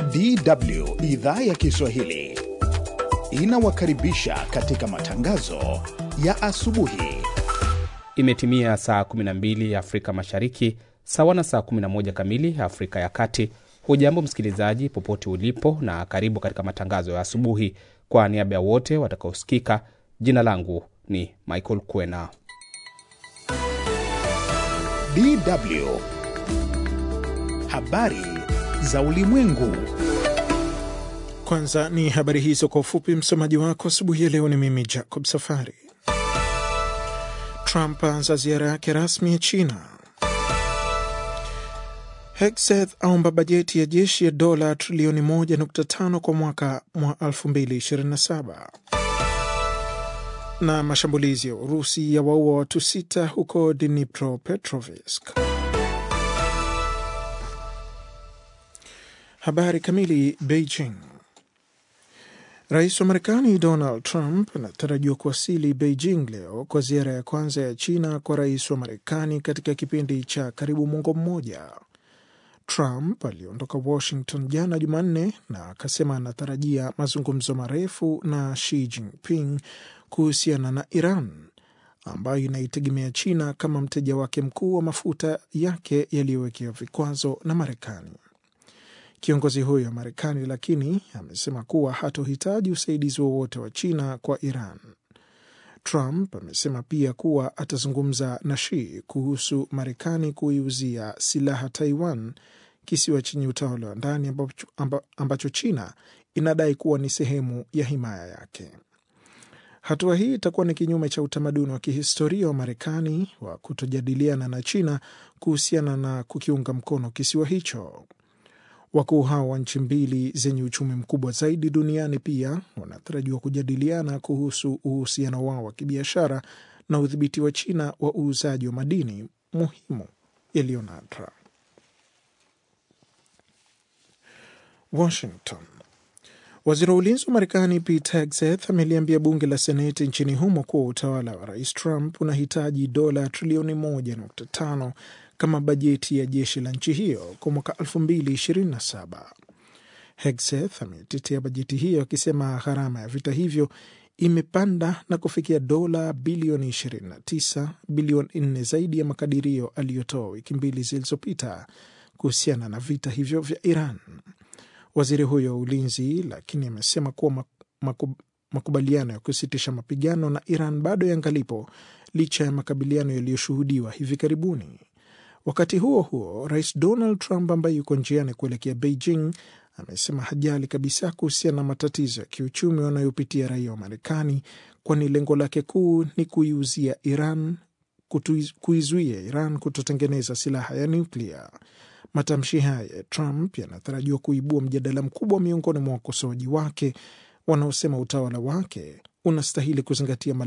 DW idhaa ya Kiswahili inawakaribisha katika matangazo ya asubuhi. Imetimia saa 12 Afrika Mashariki, sawa na saa 11 kamili Afrika ya Kati. Hujambo msikilizaji, popote ulipo, na karibu katika matangazo ya asubuhi. Kwa niaba ya wote watakaosikika, jina langu ni Michael Kwena. DW habari za ulimwengu. Kwanza ni habari hizo kwa ufupi. Msomaji wako asubuhi ya leo ni mimi Jacob Safari. Trump aanza ziara yake rasmi ya China. Hegseth aomba bajeti ya jeshi ya dola trilioni 1.5 kwa mwaka mwa 2027. Na mashambulizi ya Urusi ya waua watu sita huko Dnipropetrovsk. Habari kamili. Beijing. Rais wa Marekani Donald Trump anatarajiwa kuwasili Beijing leo kwa ziara ya kwanza ya China kwa rais wa Marekani katika kipindi cha karibu mwongo mmoja. Trump aliondoka Washington jana Jumanne na akasema anatarajia mazungumzo marefu na Xi Jinping kuhusiana na Iran ambayo inaitegemea China kama mteja wake mkuu wa mafuta yake yaliyowekewa vikwazo na Marekani. Kiongozi huyo wa Marekani lakini amesema kuwa hatohitaji usaidizi wowote wa China kwa Iran. Trump amesema pia kuwa atazungumza na Xi kuhusu Marekani kuiuzia silaha Taiwan, kisiwa chenye utawala wa ndani ambacho, ambacho China inadai kuwa ni sehemu ya himaya yake. Hatua hii itakuwa ni kinyume cha utamaduni wa kihistoria wa Marekani wa kutojadiliana na China kuhusiana na kukiunga mkono kisiwa hicho. Wakuu hao wa nchi mbili zenye uchumi mkubwa zaidi duniani pia wanatarajiwa kujadiliana kuhusu uhusiano wao wa kibiashara na udhibiti wa China wa uuzaji wa madini muhimu yaliyo nadra. Washington. Waziri wa ulinzi wa Marekani Pete Hegseth ameliambia bunge la Seneti nchini humo kuwa utawala wa rais Trump unahitaji dola trilioni 1.5 kama bajeti ya jeshi la nchi hiyo kwa mwaka 2027. Hegseth ametetea bajeti hiyo akisema gharama ya vita hivyo imepanda na kufikia dola bilioni 29, bilioni 4 zaidi ya makadirio aliyotoa wiki mbili zilizopita kuhusiana na vita hivyo vya Iran. Waziri huyo wa ulinzi lakini amesema kuwa makubaliano ya kusitisha mapigano na Iran bado yangalipo licha ya makabiliano yaliyoshuhudiwa hivi karibuni. Wakati huo huo, rais Donald Trump ambaye yuko njiani kuelekea Beijing amesema hajali kabisa kuhusiana na matatizo ya kiuchumi wanayopitia raia wa Marekani, kwani lengo lake kuu ni kuiuzia Iran, kuizuia Iran kutotengeneza silaha ya nuklia. Matamshi haya ya Trump yanatarajiwa kuibua mjadala mkubwa miongoni mwa wakosoaji wake wanaosema utawala wake unastahili kuzingatia